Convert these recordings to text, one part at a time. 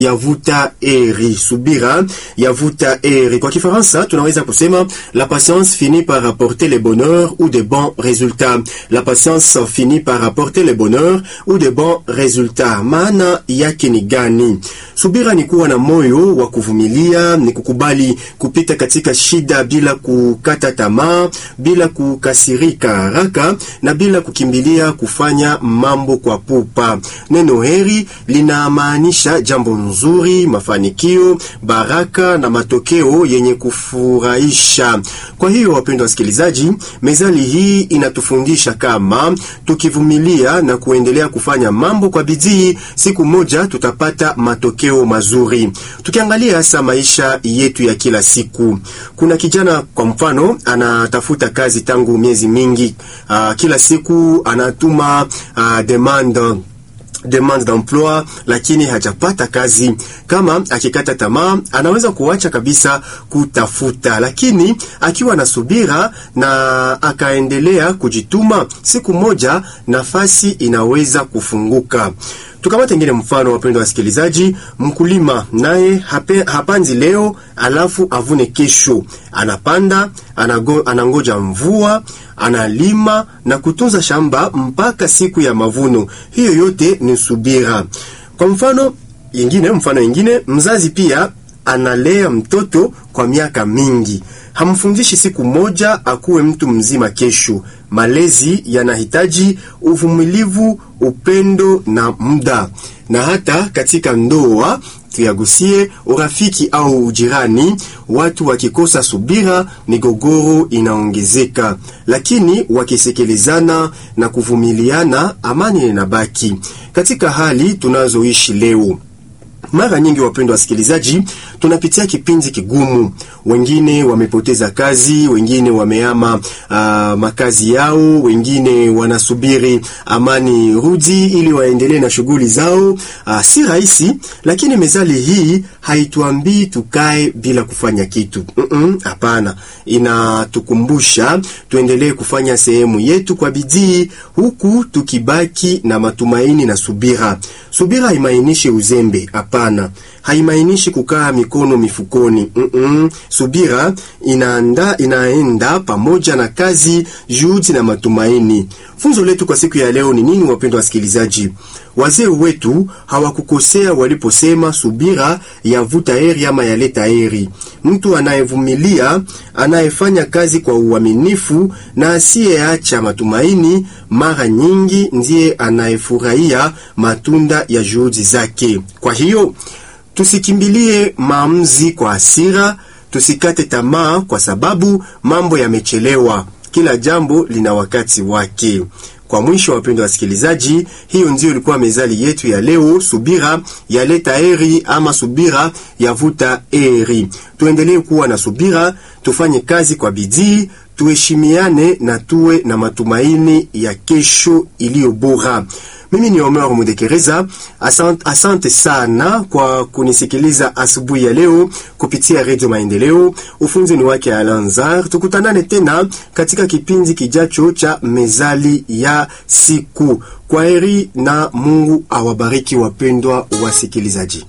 yavuta heri. Subira yavuta heri. Kwa Kifaransa tunaweza kusema la patience finit par apporter le bonheur ou de bons résultats. La patience finit par apporter le bonheur ou de bons résultats. Maana yake ni gani? Subira ni kuwa na moyo wa kuvumilia, ni kukubali kupita katika shida bila kukata tamaa, bila kukasirika haraka na bila kukimbilia kufanya mambo kwa pupa. Neno heri linamaanisha jambo nzuri, mafanikio, baraka na matokeo yenye kufurahisha. Kwa hiyo, wapendwa wasikilizaji, mezali hii inatufundisha kama tukivumilia na kuendelea kufanya mambo kwa bidii, siku moja tutapata matokeo mazuri. Tukiangalia hasa maisha yetu ya kila siku, kuna kijana kwa mfano anatafuta kazi tangu miezi mingi. Uh, kila siku anatuma uh, demande demande d'emploi lakini hajapata kazi. Kama akikata tamaa, anaweza kuacha kabisa kutafuta, lakini akiwa na subira na akaendelea kujituma, siku moja nafasi inaweza kufunguka. Tukamata ingine mfano, wapendwa wasikilizaji, mkulima naye hapanzi leo alafu avune kesho. Anapanda, anago, anangoja mvua, analima na kutunza shamba mpaka siku ya mavuno. Hiyo yote ni subira. Kwa mfano ingine, mfano ingine, mzazi pia analea mtoto kwa miaka mingi, hamfundishi siku moja akuwe mtu mzima kesho. Malezi yanahitaji uvumilivu, upendo na muda. Na hata katika ndoa tuyagusie urafiki au ujirani. Watu wakikosa subira, migogoro inaongezeka, lakini wakisekelezana na kuvumiliana, amani inabaki. Katika hali tunazoishi leo mara nyingi wapendwa wasikilizaji, tunapitia kipindi kigumu. Wengine wamepoteza kazi, wengine wameama uh, makazi yao, wengine wanasubiri amani rudi ili waendelee na shughuli zao. Uh, si rahisi, lakini mezali hii haituambii tukae bila kufanya kitu. Hapana, mm -mm, inatukumbusha tuendelee kufanya sehemu yetu kwa bidii, huku tukibaki na matumaini na subira. Subira haimaanishi uzembe, hapana. Haimaanishi kukaa mikono mifukoni. Mm -mm. Subira inaanda, inaenda pamoja na kazi, juhudi na matumaini. Funzo letu kwa siku ya leo ni nini, wapendwa wasikilizaji? Wazee wetu hawakukosea waliposema subira yavuta heri ama yaleta heri. Mtu anayevumilia, anayefanya kazi kwa uaminifu na asiyeacha matumaini, mara nyingi ndiye anayefurahia matunda ya juhudi zake. Kwa hiyo tusikimbilie maamuzi kwa hasira, tusikate tamaa kwa sababu mambo yamechelewa. Kila jambo lina wakati wake. Kwa mwisho, wapendwa wasikilizaji, hiyo ndio ilikuwa mezali yetu ya leo. Subira yaleta heri ama subira yavuta heri. Tuendelee kuwa na subira, tufanye kazi kwa bidii, tuheshimiane na tuwe na matumaini ya kesho iliyo bora. Mimi ni Omer Mudekereza. Asante, asante sana kwa kunisikiliza asubuhi ya leo kupitia Redio Maendeleo. Ufunzi ni wake Alanzar. Tukutanane tena katika kipindi kijacho cha mezali ya siku. Kwa heri na Mungu awabariki wapendwa wasikilizaji.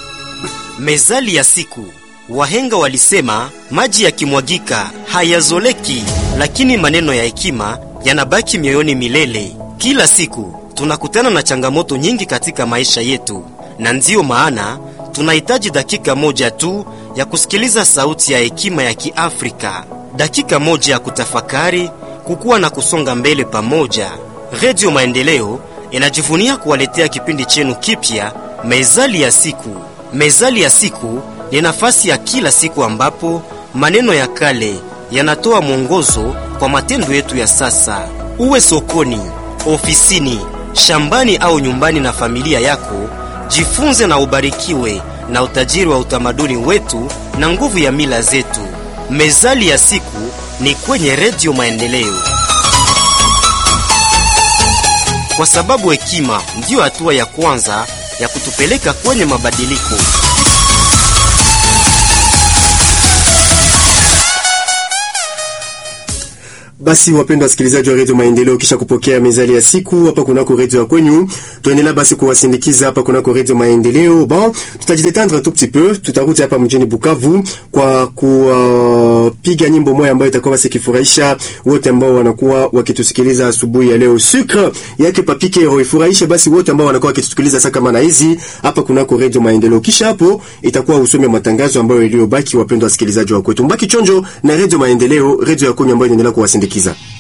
Mezali ya siku. Wahenga walisema maji yakimwagika hayazoleki, lakini maneno ya hekima yanabaki mioyoni milele. Kila siku tunakutana na changamoto nyingi katika maisha yetu, na ndiyo maana tunahitaji dakika moja tu ya kusikiliza sauti ya hekima ya Kiafrika, dakika moja ya kutafakari, kukua na kusonga mbele pamoja. Redio Maendeleo inajivunia kuwaletea kipindi chenu kipya, Mezali ya Siku. Mezali ya Siku ni nafasi ya kila siku ambapo maneno ya kale yanatoa mwongozo kwa matendo yetu ya sasa. Uwe sokoni, ofisini shambani au nyumbani na familia yako, jifunze na ubarikiwe na utajiri wa utamaduni wetu na nguvu ya mila zetu. Mezali ya siku ni kwenye Redio Maendeleo, kwa sababu hekima ndiyo hatua ya kwanza ya kutupeleka kwenye mabadiliko. Basi wapendwa wasikilizaji wa redio Maendeleo, kisha kupokea mezali ya siku hapa kunako redio ya kwenyu, tuendelea basi kuwasindikiza hapa kunako redio Maendeleo. Bon, tutajidetendre un tout petit peu, tutarudi hapa mjini Bukavu kwa kupiga uh, nyimbo moja ambayo itakuwa basi kifurahisha wote ambao wanakuwa wakitusikiliza asubuhi ya leo. Sucre yake papike ro ifurahishe basi wote ambao wanakuwa wakitusikiliza sasa kama na hizi hapa kunako redio Maendeleo. Kisha hapo itakuwa usome matangazo ambayo iliyobaki, wapendwa wasikilizaji wa kwetu, mbaki chonjo na redio Maendeleo, redio ya kwenyu ambayo inaendelea kuwasindikiza.